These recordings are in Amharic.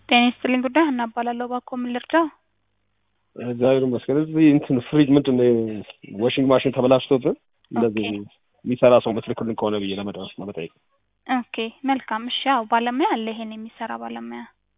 ጤና ይስጥልኝ ጉዳይ ሀና እባላለሁ። እባክዎ ምን ልርዳው? እግዚአብሔር ይመስገን። እዚህ እንትን ፍሪጅ ምንድን ነው ዋሽንግ ማሽን ተበላሽቶብን እንደዚህ የሚሰራ ሰው ምትልክልን ከሆነ ብዬ ለመድረስ ለመጠየቅ። ኦኬ መልካም። እሺ ያው ባለሙያ አለ ይሄን የሚሰራ ባለሙያ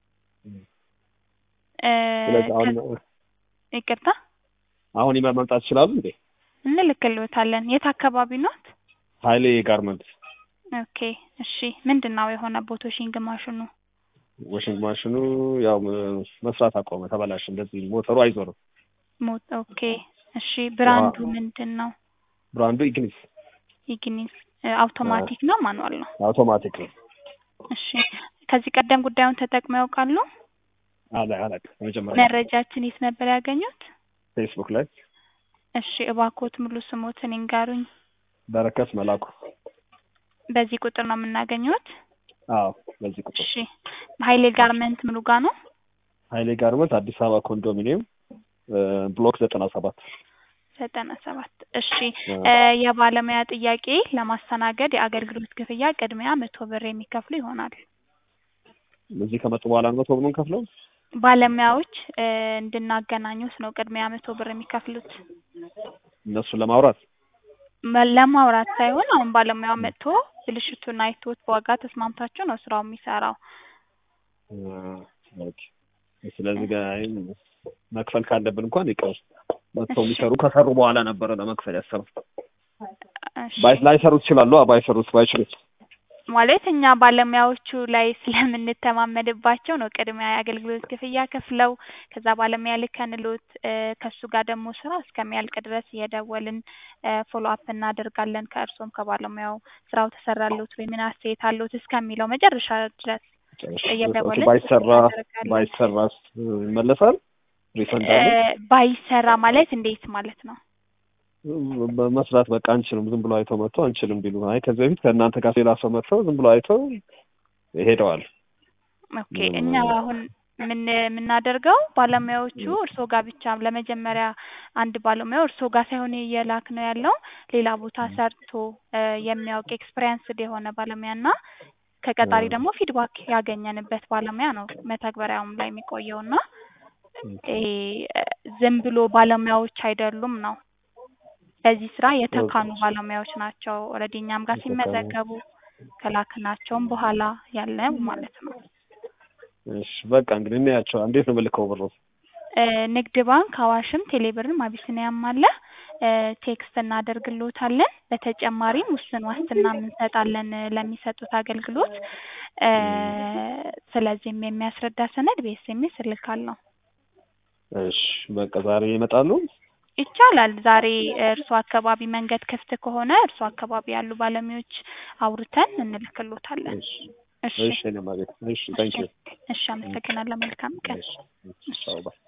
እ ስለዚህ አሁን ይቅርታ አሁን ይመ መምጣት ይችላሉ እንዴ? እንልክልዎታለን። የት አካባቢ ኖት? ሀይሌ ጋርመንት ኦኬ እሺ። ምንድን ነው የሆነ ቦቶሺንግ ማሽኑ? ዋሽንግ ማሽኑ ያው መስራት አቆመ፣ ተበላሽ። እንደዚህ ሞተሩ አይዞርም። ሞት ኦኬ እሺ። ብራንዱ ምንድን ነው? ብራንዱ ኢግኒስ ኢግኒስ አውቶማቲክ ነው ማኑዋል ነው? አውቶማቲክ ነው። እሺ ከዚህ ቀደም ጉዳዩን ተጠቅመው ያውቃሉ? አላ አላውቅም። መጀመሪያ መረጃችን የት ነበር ያገኙት? ፌስቡክ ላይ እሺ እባክዎት ሙሉ ስሞትን ይንገሩኝ። በረከት መላኩ። በዚህ ቁጥር ነው የምናገኘዎት? አዎ በዚህ ቁጥር እሺ ሀይሌ ጋርመንት ምኑ ጋ ነው? ሀይሌ ጋርመንት አዲስ አበባ ኮንዶሚኒየም ብሎክ ዘጠና ሰባት ዘጠና ሰባት እሺ እ የባለሙያ ጥያቄ ለማስተናገድ የአገልግሎት ክፍያ ቅድሚያ መቶ ብር የሚከፍሉ ይሆናል። እዚህ ከመጡ በኋላ ነው መቶ ብር የምንከፍለው? ባለሙያዎች እ እንድናገናኙት ነው ቅድሚያ መቶ ብር የሚከፍሉት። እነሱን ለማውራት መ- ለማውራት ሳይሆን አሁን ባለሙያው መጥቶ ብልሽቱን አይቶት በዋጋ ተስማምታችሁ ነው ስራው የሚሰራው። ኦኬ። ስለዚህ ጋር መክፈል ካለብን እንኳን ይቀር መጥተው እሺ። የሚሰሩ ከሰሩ በኋላ ነበረ ለመክፈል ያሰሩት። እሺ ባይ ላይሰሩት ይችላሉ። አዎ፣ ባይሰሩት ባይችሉት ማለት እኛ ባለሙያዎቹ ላይ ስለምንተማመንባቸው ነው ቅድሚያ የአገልግሎት ክፍያ ከፍለው ከዛ ባለሙያ ልከንሎት እ ከእሱ ጋር ደግሞ ስራ እስከሚያልቅ ድረስ እየደወልን ፎሎ አፕ እናደርጋለን ከእርሶም ከባለሙያው ስራው ተሰራሎት ወይ ምን አስተያየት አለዎት እስከሚለው መጨረሻ ድረስ እየደወልን ባይሰራ እናደርጋለን። ባይሰራስ ይመለሳል? ሪፈንድ እ አለ? ባይሰራ ማለት እንዴት ማለት ነው? መስራት በቃ አንችልም፣ ዝም ብሎ አይተው መጥተው አንችልም ቢሉ፣ አይ ከዚህ በፊት ከእናንተ ጋር ሌላ ሰው መጥተው ዝም ብሎ አይተው ሄደዋል። ኦኬ እኛ አሁን ምን የምናደርገው ባለሙያዎቹ እርሶ ጋር ብቻ ለመጀመሪያ አንድ ባለሙያው እርሶ ጋር ሳይሆን እየላክ ነው ያለው ሌላ ቦታ ሰርቶ እ የሚያውቅ ኤክስፔሪንስድ የሆነ ባለሙያ እና ከቀጣሪ ደግሞ ፊድባክ ያገኘንበት ባለሙያ ነው መተግበሪያውም ላይ የሚቆየው እና ይሄ ዝም ብሎ ባለሙያዎች አይደሉም ነው በዚህ ስራ የተካኑ ባለሙያዎች ናቸው። ኦልሬዲ እኛም ጋር ሲመዘገቡ ከላክናቸውም በኋላ ያለ ማለት ነው። እሺ በቃ እንግዲህ እናያቸው። እንዴት ነው የምልከው ብሩ? እ ንግድ ባንክ፣ አዋሽም፣ ቴሌብርም አቢሲኒያም አለ። እ ቴክስት እናደርግልዎታለን። በተጨማሪም ውስን ዋስትና እንሰጣለን ለሚሰጡት አገልግሎት እ ስለዚህም የሚያስረዳ ሰነድ በኤስኤምኤስ እልካለሁ። እሺ በቃ ዛሬ ይመጣሉ? ይቻላል። ዛሬ እርሶ አካባቢ መንገድ ክፍት ከሆነ እርሶ አካባቢ ያሉ ባለሙያዎች አውርተን እንልክልዎታለን። እሺ እሺ እሺ እኔ ማለት እሺ ታንኪዩ እሺ፣ አመሰግናለሁ። መልካም ቀን። እሺ ቻው ባይ